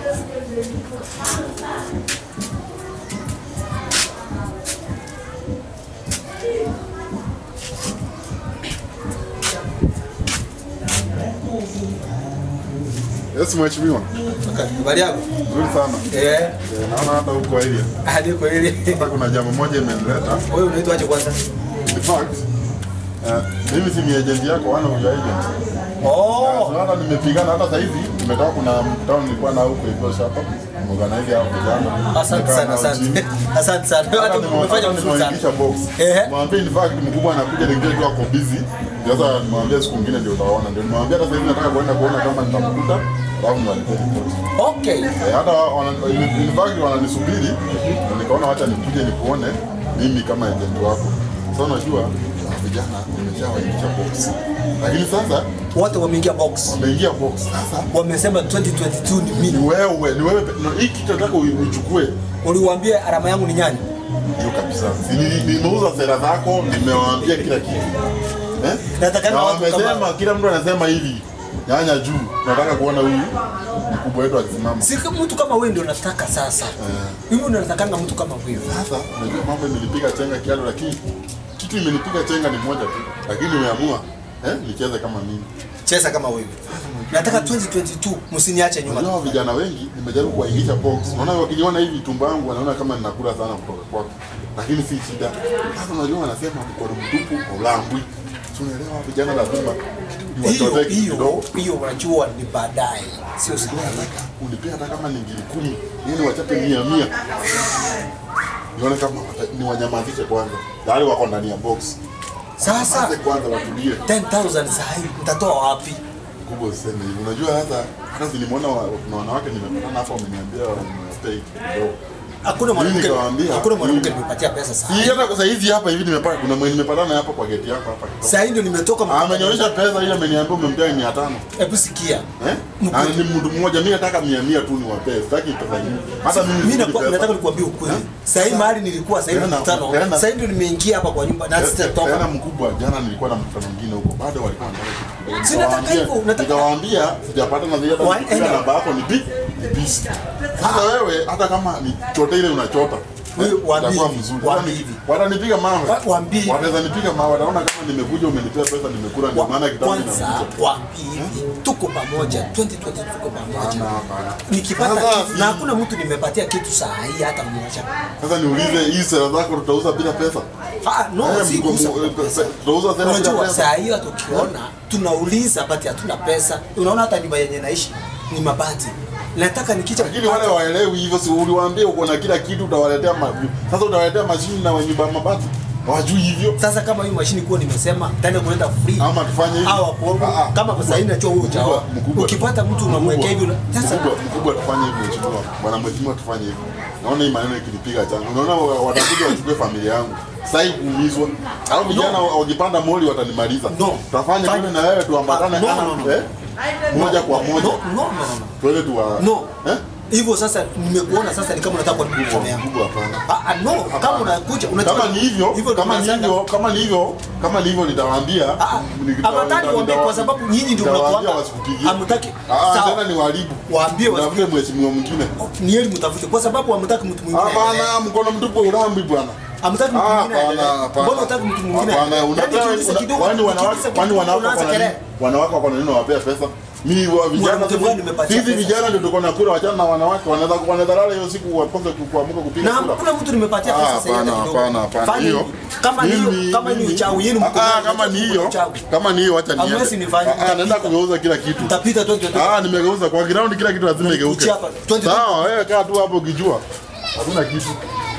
Yes, mheshimiwa. Habari yako? Nzuri sana. Eh, Eh, Naona hata huko area. hadi kwa ile. Hata kuna jambo moja imenileta. Wewe unaitwa aje kwanza? In fact, eh, mimi si ni agent yako, wana huyo agent. Oh, So hata nimepigana hata sasa hivi nimetoka kuna mkutano nilikuwa na huko hivyo hapa. Organize hapo vijana. asante Nimekaa sana, nao asante. chini. Asante sana. Hata Hata nime- umefanya hata vizuri sana. nimewaigisha box. Ehe. Mwambie in fact mkubwa anakuja ningine tu ako busy. Sasa nimwambia siku nyingine ndio utaona. Ndio nimwambia hata sasa hivi nataka kwenda kuona kama nitamkuta. Alafu niwalipie ripoti. Okay. Eh, hata wana- in- in fact wananisubiri na nikaona wacha nikuje nikuone mimi kama agent wako. Sasa unajua hawa vijana nimeshawaingisha box, lakini sasa Wote wameingia box. wameingia box. Sasa Wamesema 2022 ni mimi. ni wewe, ni wewe, no, hii kitu nataka ui- uichukue Uliwaambia alama yangu ni nyani? hiyo kabisa. Si nili- Nimeuza sera zako, nimewaambia kila kitu eh? Nataka Na na watu wamesema, kama kila mtu anasema hivi, nyanya juu, nataka kuona huyu mkubwa wetu akisimama. si kama mtu kama wewe ndio nataka sasa. Hivi ndio natakanga mtu kama wewe. Sasa unajua mambo imenipiga chenga kiado, lakini kitu imenipiga chenga ni moja tu, lakini umeamua eh, nicheze kama mimi. Cheza kama wewe. Nataka 2022 msiniache nyuma. Unajua vijana wengi nimejaribu kuwaingisha box, naona wakiniona hivi tumbo yangu wanaona kama ninakula sana kutoka kwako, lakini si shida. Sasa unajua wanasema mkono mtupu haulambwi, Si unaelewa? Vijana lazima Hiyo niwachotee hiyo kidogo. hiyo unajua ni baadaye. Sio sasa. Nataka unipea hata kama ni ngiri kumi, yani wachape mia mia, nione kama wata- niwanyamazishe kwanza, tayari wako ndani ya box. Sasa Sasa kwanza watulie. 10000 saa hii mtatoa wapi? kubwa useme hivi. Unajua hata hata nilimwona wa- kuna wanawake nimepatana hapo wameniambia wamepay kidogo. Hakuna mwanamke nikawaambia, hakuna mwanamke mimi- nimepatia pesa saa Si hii. hata kwa saa hizi hapa hivi nimepata kuna mwenye nimepatana hapa kwa geti yako hapa. Saa hii ndio nimetoka Ah, Amenionyesha pesa ile ameniambia umempea 500. Hebu sikia. Eh? Na ni mtu mmoja mimi nataka 100 tu niwapee. Sitaki pesa nyingi. Hata mimi Mimi sitaki nakuwa- pesa. nataka nikuambie ukweli. Saa hii mahali nilikuwa saa hii Tena- mkutano. tena- Saa hii ndio nimeingia hapa kwa nyumba na Tena sitatoka. mkubwa jana nilikuwa na mkutano mwingine huko. Bado walikuwa wanataka kitu kidogo. Si nataka Nikawaambia- hivyo, nataka- Nikawaambia sijapata na zile Wa- hata enda. namba yako ni pi ni pisi. Sasa wewe hata kama ni chote ile unachota. Huyu eh, waambie itakuwa hivi, mzuri. waambie Watani- hivi. Watanipiga mawe. Wa- waambie hivi. Wanaweza nipiga mawe. Wataona kama nimekuja umenipea pesa nimekula ndio maana kitabu Kwanza kinakuja. waambie hivi. Tuko pamoja. 2020 tuko pamoja. Hapana, hapana. Nikipata Sasa kitu na hakuna mtu nimepatia kitu saa hii hata mmoja. Sasa niulize hii sera zako tutauza bila pesa? Ah, no, Eh, si mko- kuuza mu- kwa eh, pesa. tutauza sera bila Unajua pesa? saa hiyo tukiona tunauliza bati hatuna pesa. Unaona hata nyumba yenye naishi ni mabati. Nataka nikija Lakini wale waelewi hivyo, si uliwaambia uko na kila kitu utawaletea ma... Sasa utawaletea mashini na nyumba ya mabati. Hawajui hivyo. sasa kama hiyo mashini kuwa nimesema tenda kuleta free Ama tufanye hivi. au hapo Ah, ah. kama kwa sasa najua huyo Mkubwa, ujao mkubwa. ukipata mtu unamwekea hivi una- sasa Mkubwa, mkubwa tufanye hivyo mheshimiwa. Bwana mheshimiwa tufanye hivyo. Naona hii maneno ikinipiga changu. Unaona wa- watakuja wachukue familia yangu. Sasa hii kuumizwa. Hao vijana wakipanda moli watanimaliza. No. Tutafanya Fanya- mimi na wewe tuambatane Ah, no, ana- no, no. eh? Moja kwa no moja. no no no Twende tuwa. no Eh? hivyo sasa nimekuona sasa ni kama unataka kuharibu Mkubwa, mkono yangu mkubwa hapana. ah ah, no kama unakuja unajua kama ni hivyo hivyo kama ni tunasema- hivyo kama ni hivyo kama ni hivyo nitawaambia Ah, nita- afadhali nita- waambie nita- kwa sababu nyinyi ndio nitawaambia mnakuanga- wasikupigie. hamtaki. Ah, Sawa. tena ni waharibu Waambie Utafute mheshimiwa mwingine ni heri mtafute kwa sababu hamtaki mtu mwingine hapana mkono mtupu urambi bwana hamtaki mtu Ah, mwingine hapana, aendelee. hapana. mbona unataka mtu mwingine Hapana, Yaani unapewa- ukiuliza una- kidogo, kwani wanawake ukiuliza kwani kidogo, wanawake unaanza wako na nini? kelele. wanawake wako na nini wawapea pesa mimi wa vijana Mwanamke sisi- gani nimepatia sisi pesa? vijana ndio tuko na kura wachana na wanawake wanaweza wanaweza lala hiyo siku wakose ku- kuamka kupiga na kura hakuna mtu nimepatia Ah, pesa sasa hivi hapana, hata kidogo. hapana, hapana. Fanya Hiyo- hivi. kama ni mimi- hiyo kama ni mimi- uchawi yenu Ah, mko ah, nayo, kama ni hiyo uchawi. kama ni hiyo wacha niende. Hamwezi nifanye, Ah, ah, naenda mtapita. kugeuza kila kitu Mtapita tu tu. Ah, nimegeuza kwa ground kila kitu lazima igeuke. Kuchapa, 20 Sawa, wewe kaa tu hapo ukijua. Hakuna kitu.